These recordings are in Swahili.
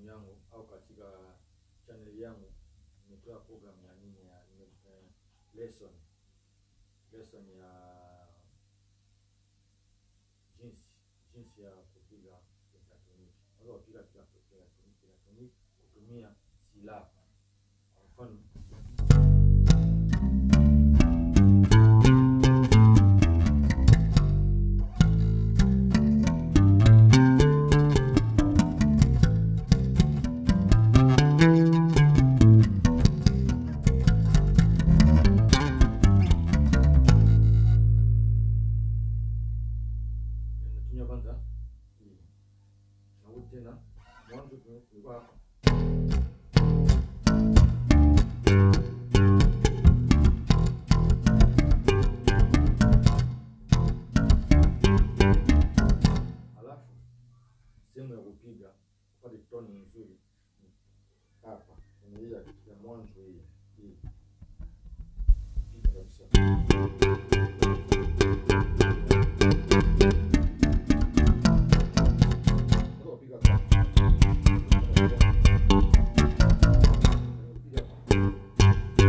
program yangu au katika channel yangu nimetoa program ya nini ya nime- eh, lesson lesson ya jinsi jinsi ya kupiga pentatoniki. Unaweza kupiga pentatoniki kutumia silaha. Kwa mfano natumia kwanza hii. Narudi tena mwanzo tulikuwa hapa. Halafu sehemu ya kupiga upate toni nzuri ni hapa kwenye hii ya ya mwanzo hii hii. Piga kabisa. Unaweza kupiga hapa. Piga hapa.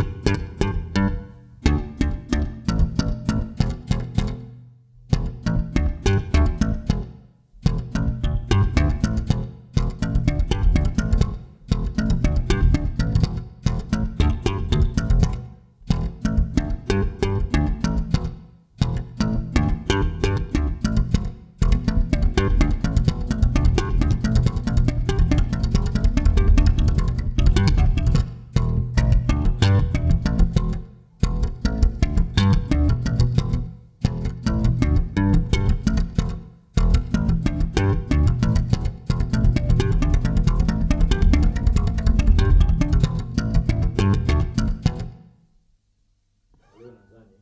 Leo nadhani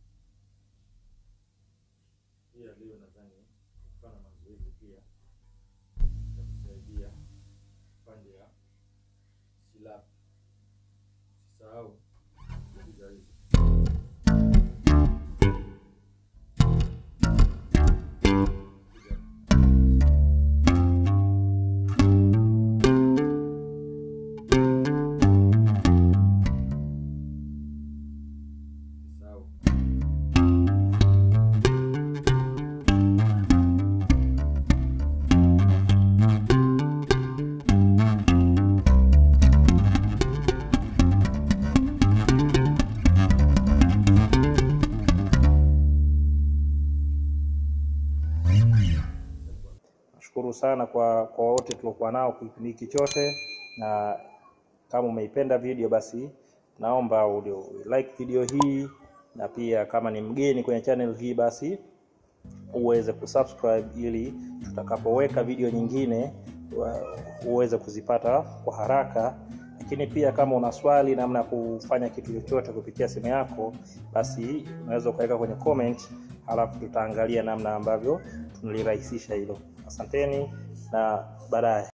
pia leo nadhani kufanya mazoezi pia itakusaidia upande ya silaha. Usisahau kupiga hizi. Piga. Usisahau. Nashukuru sana kwa kwa wote tuliokuwa nao kipindi hiki chote, na kama umeipenda video basi naomba ulio like video hii, na pia kama ni mgeni kwenye channel hii basi uweze kusubscribe ili tutakapoweka video nyingine wa- uweze kuzipata kwa haraka. Lakini pia kama una swali namna ya kufanya kitu chochote kupitia simu yako, basi unaweza ukaweka kwenye comment, halafu tutaangalia namna ambavyo tunalirahisisha hilo. Asanteni na baadaye.